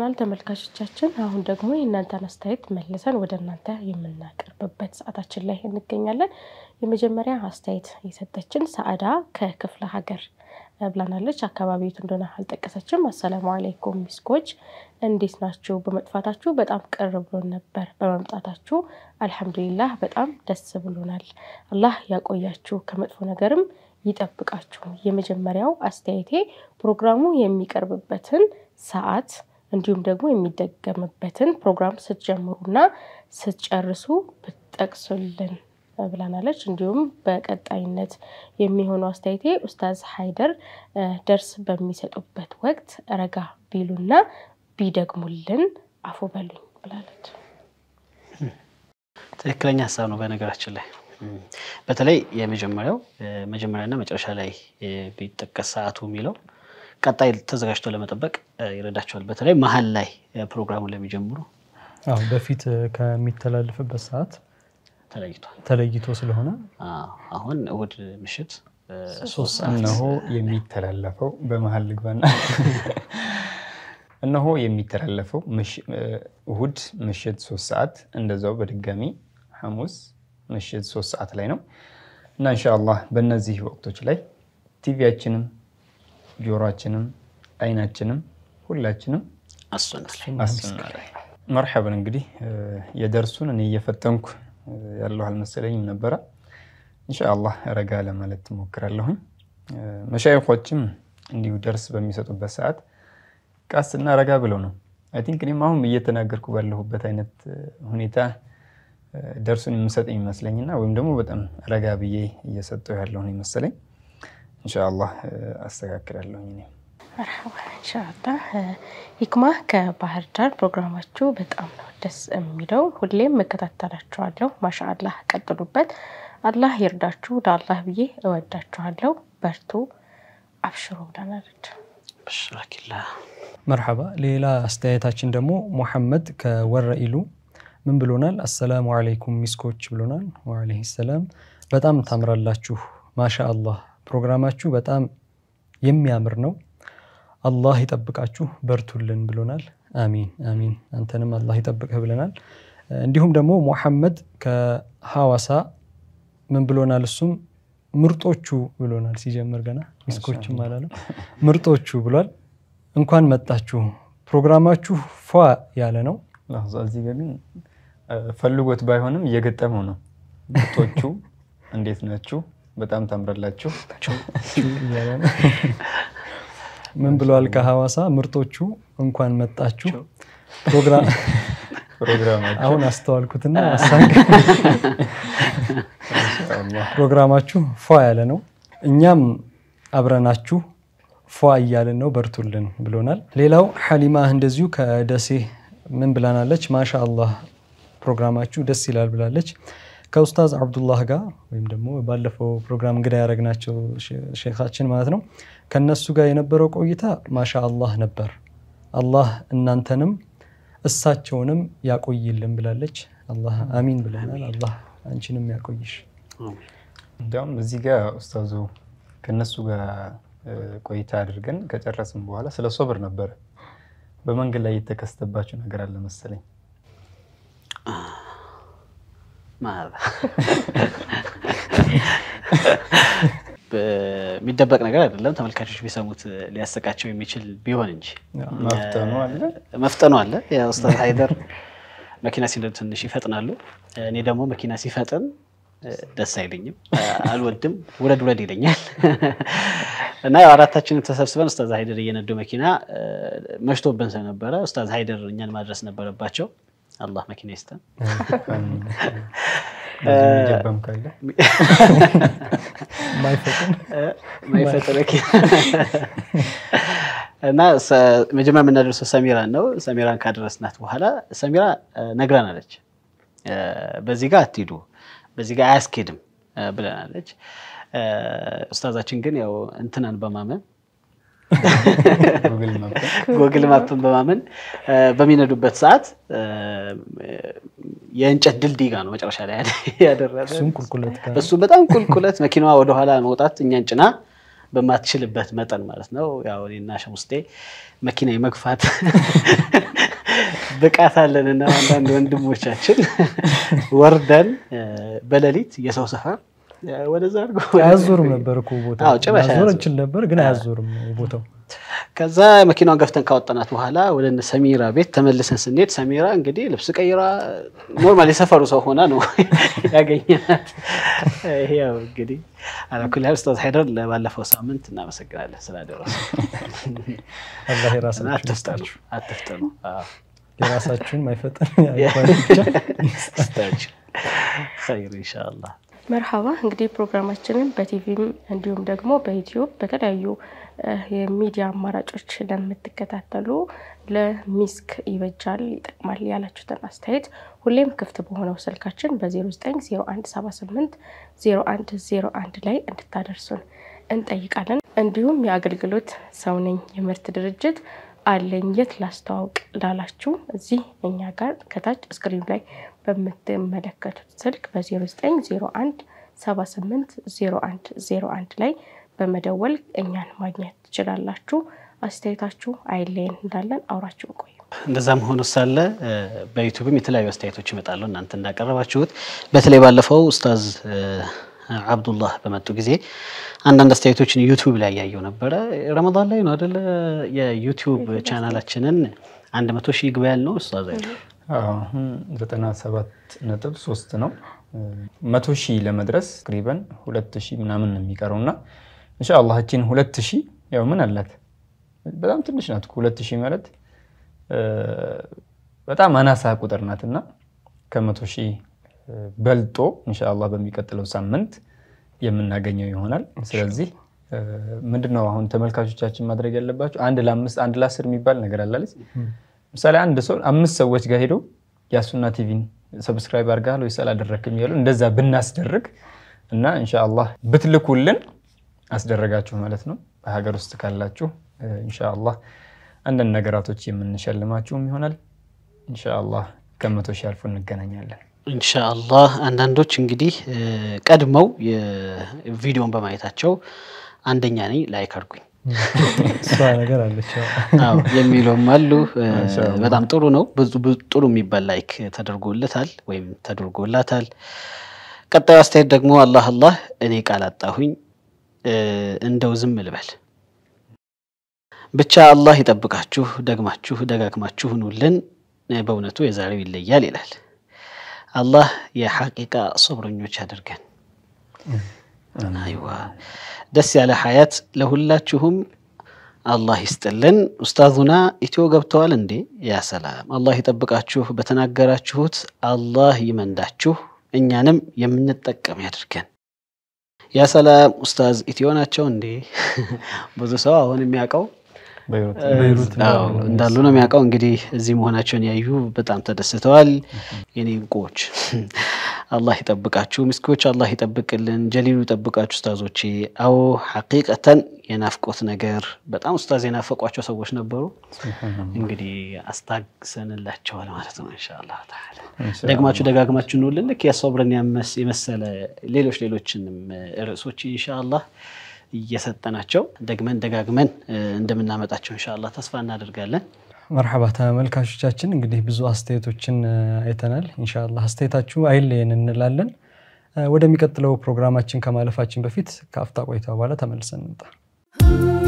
ተመልሰናል ተመልካቾቻችን። አሁን ደግሞ የእናንተን አስተያየት መልሰን ወደ እናንተ የምናቀርብበት ሰዓታችን ላይ እንገኛለን። የመጀመሪያ አስተያየት የሰጠችን ሰአዳ ከክፍለ ሀገር ብላናለች። አካባቢ የቱ እንደሆነ አልጠቀሰችም። አሰላሙ አለይኩም ሚስኮች እንዴት ናችሁ? በመጥፋታችሁ በጣም ቅር ብሎን ነበር። በመምጣታችሁ አልሐምዱሊላህ በጣም ደስ ብሎናል። አላህ ያቆያችሁ ከመጥፎ ነገርም ይጠብቃችሁ። የመጀመሪያው አስተያየቴ ፕሮግራሙ የሚቀርብበትን ሰዓት እንዲሁም ደግሞ የሚደገምበትን ፕሮግራም ስትጀምሩና ስትጨርሱ ብትጠቅሱልን ብላናለች። እንዲሁም በቀጣይነት የሚሆነው አስተያየቴ ኡስታዝ ሀይደር ደርስ በሚሰጡበት ወቅት ረጋ ቢሉና ቢደግሙልን አፉ በሉኝ ብላለች። ትክክለኛ ሀሳብ ነው። በነገራችን ላይ በተለይ የመጀመሪያው መጀመሪያና መጨረሻ ላይ ቢጠቀስ ሰዓቱ የሚለው ቀጣይ ተዘጋጅቶ ለመጠበቅ ይረዳቸዋል። በተለይ መሀል ላይ ፕሮግራሙን ለሚጀምሩ አዎ በፊት ከሚተላለፍበት ሰዓት ተለይቷል። ተለይቶ ስለሆነ አዎ፣ አሁን እሑድ ምሽት ሶስት ሰዓት እነሆ የሚተላለፈው በመሀል ልግባና እነሆ የሚተላለፈው እሁድ ምሽት ሶስት ሰዓት እንደዛው በድጋሚ ሐሙስ ምሽት ሶስት ሰዓት ላይ ነው እና እንሻአላህ በእነዚህ ወቅቶች ላይ ቲቪያችንም ጆሮአችንም አይናችንም ሁላችንም አሱና ላይ አሱና ላይ መርሐበን። እንግዲህ የደርሱን እኔ እየፈተንኩ ያለሁ አልመሰለኝም ነበረ። እንሻአላህ ረጋ ለማለት ትሞክራለሁኝ። መሻይኾችም እንዲሁ ደርስ በሚሰጡበት ሰዓት ቃስና ረጋ ብለው ነው። አይ ቲንክ እኔም አሁን እየተናገርኩ ባለሁበት አይነት ሁኔታ ደርሱን የምሰጥ ይመስለኝና ወይም ደግሞ በጣም ረጋ ብዬ እየሰጠው ያለውን ይመስለኝ። እንሻአላህ አስተካክላለሁኝ እኔ መርሐባ ኢንሻአላህ። ሂክማ ከባህር ዳር ፕሮግራማችሁ በጣም ነው ደስ የሚለው። ሁሌም እከታተላችኋለሁ። ማሻአላህ ቀጥሉበት። አላህ ይርዳችሁ። ለአላህ ብዬ እወዳችኋለሁ። በርቱ፣ አብሽሩ ብለናለች። ብሽራኪላ መርሐባ። ሌላ አስተያየታችን ደግሞ ሙሐመድ ከወረኢሉ ምን ብሎናል? አሰላሙ አለይኩም ሚስኮች ብሎናል። ወአለይሂ ሰላም። በጣም ታምራላችሁ። ማሻ አላህ ፕሮግራማችሁ በጣም የሚያምር ነው። አላህ ይጠብቃችሁ፣ በርቱልን ብሎናል። አሚን አሚን። አንተንም አላህ ይጠብቅህ ብለናል። እንዲሁም ደግሞ ሙሐመድ ከሐዋሳ ምን ብሎናል? እሱም ምርጦቹ ብሎናል። ሲጀምር ገና ሚስኮችም አላለም ምርጦቹ ብሏል። እንኳን መጣችሁ፣ ፕሮግራማችሁ ፏ ያለ ነው። ላዛ እዚህ ጋር ግን ፈልጎት ባይሆንም እየገጠመው ነው። ምርጦቹ እንዴት ናችሁ? በጣም ታምራላችሁ። እያለ ነው። ምን ብለዋል? ከሐዋሳ ምርጦቹ እንኳን መጣችሁ ፕሮግራም ፕሮግራማችሁ አሁን አስተዋልኩትና አሳንክ ፕሮግራማችሁ ፏ ያለ ነው። እኛም አብረናችሁ ፏ እያልን ነው፣ በርቱልን ብሎናል። ሌላው ሐሊማ እንደዚሁ ከደሴ ምን ብላናለች? ማሻ አላህ ፕሮግራማችሁ ደስ ይላል ብላለች። ከኡስታዝ አብዱላህ ጋር ወይም ደግሞ ባለፈው ፕሮግራም እንግዳ ያደረግናቸው ሼኻችን ማለት ነው ከነሱ ጋር የነበረው ቆይታ ማሻ አላህ ነበር። አላህ እናንተንም እሳቸውንም ያቆይልን ብላለች። አላህ አሚን ብለናል። አላህ አንቺንም ያቆይሽ። እንዲያውም እዚህ ጋር ኡስታዙ ከነሱ ጋር ቆይታ አድርገን ከጨረስን በኋላ ስለ ሶብር ነበረ። በመንገድ ላይ የተከሰተባቸው ነገር አለ መሰለኝ። የሚደበቅ ነገር አይደለም። ተመልካቾች ቢሰሙት ሊያሰቃቸው የሚችል ቢሆን እንጂ መፍተኑ አለ መፍጠኑ አለ። ኡስታዝ ሀይደር መኪና ሲነዱ ትንሽ ይፈጥናሉ። እኔ ደግሞ መኪና ሲፈጥን ደስ አይለኝም፣ አልወድም። ውረድ ውረድ ይለኛል እና ያው አራታችንም ተሰብስበን ኡስታዝ ሀይደር እየነዱ መኪና መሽቶብን ስለነበረ ኡስታዝ ሀይደር እኛን ማድረስ ነበረባቸው። አላህ መኪና ይስጠን። ጀባም ካለ ማይፈጥን ማይፈጥር መኪና እና መጀመሪያ የምናደርሰው ሰሚራን ነው። ሰሚራን ካደረስናት በኋላ ሰሚራ ነግራናለች። በዚህ ጋር አትሂዱ፣ በዚህ ጋር አያስኬድም ብለናለች። ኡስታዛችን ግን ያው እንትናን በማመን ጉግል ማፕ ጎግል ማፕን በማመን በሚነዱበት ሰዓት የእንጨት ድልድይ ጋር ነው መጨረሻ ላይ ያደረሰ። እሱም ቁልቁለት ጋር እሱ በጣም ቁልቁለት፣ መኪናዋ ወደኋላ መውጣት እኛን ጭና በማትችልበት መጠን ማለት ነው። ያው እኔና ሸሙስጤ መኪና የመግፋት ብቃት አለን እና አንዳንድ ወንድሞቻችን ወርደን በሌሊት የሰው ሰፈር ወደዛ አድርጎ አያዞርም ነበር እኮ ቦታው። አዎ፣ ጭራሽ ማዞር አያዞርም። እንችል ነበር ግን አያዞርም ቦታው። ከዛ መኪናዋን ገፍተን ካወጣናት በኋላ ወደ እነ ሰሚራ ቤት ተመልሰን ስንሄድ ሰሚራ እንግዲህ ልብስ ቀይራ ኖርማል የሰፈሩ ሰው ሆና ነው ያገኘናት። ይሄ ያው እንግዲህ አላኩል ያህል ኡስታዝ ሀይደር ለባለፈው ሳምንት እናመሰግናለን ስላደረሱ። አላህ የራሳችሁን አትፍጠኑ ይስጣችሁ። አትፍጠኑ። አዎ፣ የራሳችሁን ማይፈጠን አይባል ብቻ ይስጣችሁ። ኸይር ኢንሻአላህ። መርሃባ እንግዲህ ፕሮግራማችንን በቲቪም እንዲሁም ደግሞ በዩትዩብ በተለያዩ እ የሚዲያ አማራጮች ለምትከታተሉ ለሚስክ ይበጃል ይጠቅማል ያላችሁትን አስተያየት ሁሌም ክፍት በሆነው ስልካችን በ090178 0101 ላይ እንድታደርሱን እንጠይቃለን። እንዲሁም የአገልግሎት ሰው ነኝ የምርት ድርጅት አለኝ የት ላስተዋውቅ ላላችሁ እዚህ እኛ ጋር ከታች ስክሪኑ ላይ በምትመለከቱት ስልክ በ0901 78 01 01 ላይ በመደወል እኛን ማግኘት ትችላላችሁ። አስተያየታችሁ አይለየን እንዳለን አውራችሁ ቆዩ። እንደዛም ሆኖ ሳለ እ በዩቱብም የተለያዩ አስተያየቶች ይመጣሉ። እናንተ እንዳቀረባችሁት በተለይ ባለፈው ኡስታዝ እ አብዱላህ በመጡ ጊዜ አንዳንድ አስተያየቶችን ዩቱብ ላይ ያየው ነበረ። ረመዳን ላይ ነው አደለ? የዩቱብ ቻናላችንን አንድ መቶ ሺህ ግባ ያልነው ኡስታዝ አይደል? አሁን ዘጠና ሰባት ነጥብ ሶስት ነው። መቶ ሺህ ለመድረስ ቅሪበን ሁለት ሺህ ምናምን ነው የሚቀረው እና እንሻአላህ እችን ሁለት ሺህ ያው ምን አላት በጣም ትንሽ ናት እኮ ሁለት ሺህ ማለት እ በጣም አናሳ ቁጥር ናት እና ከመቶ ሺህ በልጦ እንሻአላህ በሚቀጥለው ሳምንት የምናገኘው ይሆናል። ስለዚህ እ ምንድነው አሁን ተመልካቾቻችን ማድረግ ያለባቸው አንድ ለአምስት አንድ ለአስር የሚባል ነገር አላለች። ምሳሌ አንድ ሰው አምስት ሰዎች ጋር ሄደው ያሱና ቲቪን ሰብስክራይብ አድርገሃል ወይስ አላደረክም እያሉ እንደዛ ብናስደርግ እና እንሻአላህ ብትልኩልን አስደረጋችሁ ማለት ነው። በሀገር ውስጥ ካላችሁ እ እንሻአላህ አንዳንድ ነገራቶች የምንሸልማችሁም ይሆናል። እንሻአላህ ከመቶ ሺህ አልፎ እንገናኛለን። ኢንሻአላህ አንዳንዶች እንግዲህ እ ቀድመው የቪዲዮን በማየታቸው አንደኛ ነኝ ላይክ አድርጉኝ እሷ ነገር አለች። ያው አዎ የሚሉም አሉ። እ ማሻአላህ። በጣም ጥሩ ነው። ብዙ ብዙ ጥሩ የሚባል ላይክ ተደርጎለታል ወይም ተደርጎላታል። ቀጣዩ አስተያየት ደግሞ አላህ አላህ እኔ ቃል አጣሁኝ እ እንደው ዝም ልበል ብቻ አላህ ይጠብቃችሁ፣ ደግማችሁ ደጋግማችሁ ኑልን። እ በእውነቱ የዛሬው ይለያል ይላል። አላህ የሐቂቃ ሶብረኞች አድርገን። አይዋ ደስ ያለ ሀያት ለሁላችሁም አላህ ይስጥልን። ኡስታዙና ኢትዮ ገብተዋል እንዴ? ያ ሰላም። አላህ ይጠብቃችሁ፣ በተናገራችሁት አላህ ይመንዳችሁ፣ እኛንም የምንጠቀም ያድርገን። ያ ሰላም። ኡስታዝ ኢትዮ ናቸው እንዴ? ብዙ ሰው አሁን የሚያውቀው በይሩት በይሩት አዎ እንዳሉ ነው የሚያውቀው። እንግዲህ እዚህ መሆናቸውን ያዩ በጣም ተደስተዋል። የኔ እንቁዎች አላህ ይጠብቃችሁ፣ ምስኪዎች አላህ ይጠብቅልን፣ ጀሊሉ ይጠብቃችሁ። ኡስታዞቼ አዎ ሐቂቀተን የናፍቆት ነገር በጣም ኡስታዝ የናፈቋቸው ሰዎች ነበሩ። እንግዲህ አስታግሰንላቸዋል ማለት ነው ኢንሻአላህ ተዓላ። ደግማችሁ ደጋግማችሁ እንውልን ልክ የሶብርን ያመስ የመሰለ ሌሎች ሌሎችንም ርዕሶች ኢንሻአላህ እየሰጠናቸው ደግመን ደጋግመን እ እንደምናመጣቸው ኢንሻአላህ ተስፋ እናደርጋለን። መርሐባ ተመልካቾቻችን፣ እንግዲህ ብዙ አስተያየቶችን እ አይተናል። ኢንሻአላህ አስተያየታችሁ አይለየን እንላለን። እ ወደሚቀጥለው ፕሮግራማችን ከማለፋችን በፊት ከአፍታ ቆይታ በኋላ ተመልሰን እንምጣ።